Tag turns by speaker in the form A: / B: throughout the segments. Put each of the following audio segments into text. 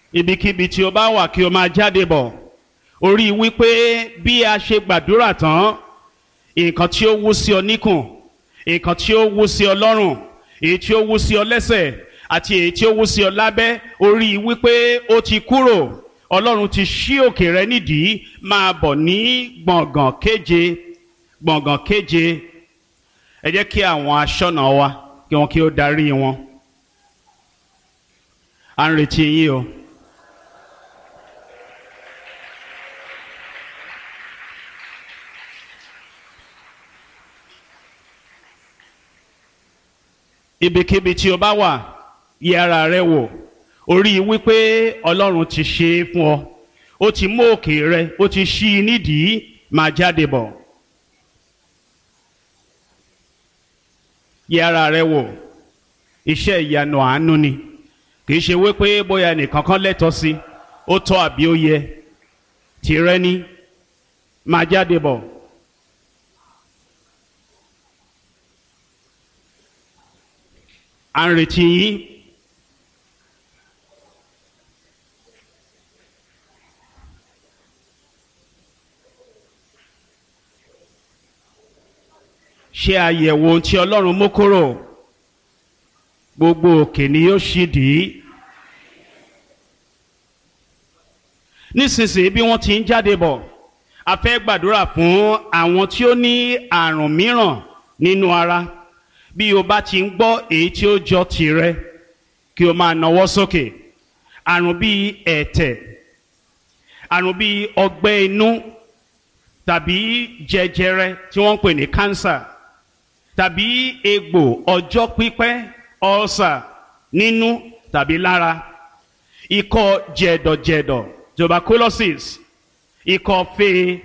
A: ibikíbi tí o bá wà kí o máa jáde bọ̀ orí wípé bí a ṣe gbàdúrà tán nǹkan tí ó wú sí ọ níkùn nǹkan tí ó wú sí ọ lọ́rùn èyí tí ó wú sí ọ lẹ́sẹ̀ àti èyí tí ó wú sí ọ lábẹ́ orí wípé ó ti kúrò ọlọ́run ti ṣí òkè rẹ nídìí máa bọ̀ ní gbọ̀ngàn kéje gbọ̀ngàn kéje ẹ jẹ́ kí àwọn aṣọ́nà wa kí wọn kí ó darí wọn à ń retí yín o. ibikíbi tí o bá wà yẹ ara rẹ wò orí wípé ọlọ́run ti ṣe é fún ọ ó ti mú òkè rẹ ó ti ṣí i nídìí máa jáde bọ̀ yẹ ara rẹ wò iṣẹ́ ìyanu àánú ni kì í ṣe wípé bóyá nìkan kan lẹ́tọ̀ọ́ sí ó tọ́ àbí ó yẹ tìrẹ ni máa jáde bọ̀. à ń retí yín. ṣe àyẹ̀wò ohun tí ọlọ́run mú kúrò gbogbo òkè ni yóò ṣì dì í. nísinsìnyí bí wọ́n ti ń jáde bọ̀ a fẹ́ gbàdúrà fún àwọn tí ó ní àrùn mìíràn nínú ara bí o bá ti ń gbọ́ èyí tí ó jọ tìrẹ kí o máa nawọ́ sókè àrùn bíi ẹ̀tẹ̀ àrùn bíi ọgbẹ́ inú tàbí jẹjẹrẹ tí wọ́n ń pè ní kánsà tàbí egbò ọjọ́ pípẹ́ ọ̀sà nínú tàbí lára ikọ́ jẹ̀dọ̀jẹ̀dọ̀ tuberculosis ikọ́ fee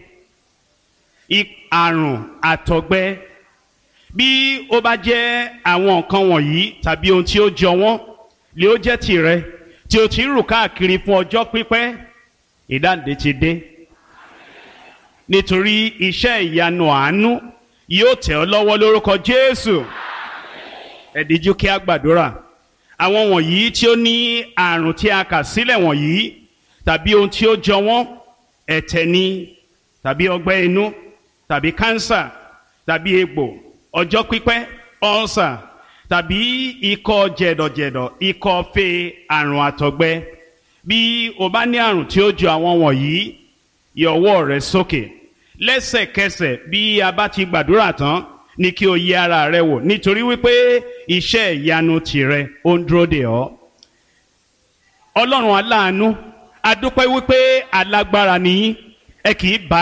A: àrùn àtọ̀gbẹ bí ó bá jẹ́ àwọn nǹkan wọ̀nyí tàbí ohun tí ó jọ wọ́n lè ó jẹ́ tìrẹ tí o ti ń rù káàkiri fún ọjọ́ pípẹ́ ìdáǹdè ti dé nítorí iṣẹ́ ìyanu àánú yóò tẹ̀ ọ́ lọ́wọ́ lórúkọ Jésù ẹ díjú kí a gbàdúrà àwọn wọ̀nyí tí ó ní àrùn tí a kà sílẹ̀ wọ̀nyí tàbí ohun tí ó jọ wọ́n ẹ̀tẹ̀ ni tàbí ọgbẹ́ inú tàbí kánsà tàbí egbò ọjọ́ pípẹ́ ọ̀sà tàbí ikọ́ jẹ̀dọ̀jẹ̀dọ̀ ikọ́ fe àrùn àtọ̀gbẹ bí o bá ní àrùn tí ó jọ àwọn wọ̀nyí yọ ọwọ́ rẹ sókè lẹ́sẹ̀kẹsẹ̀ bí a bá ti gbàdúrà tán ní kí o yẹ ara rẹ wò nítorí wípé iṣẹ́ ìyanu tìrẹ ó ń dúró dè ọ́ ọlọ́run aláàánú adúpẹ́ wípé alágbára nìyí ẹ kì í bá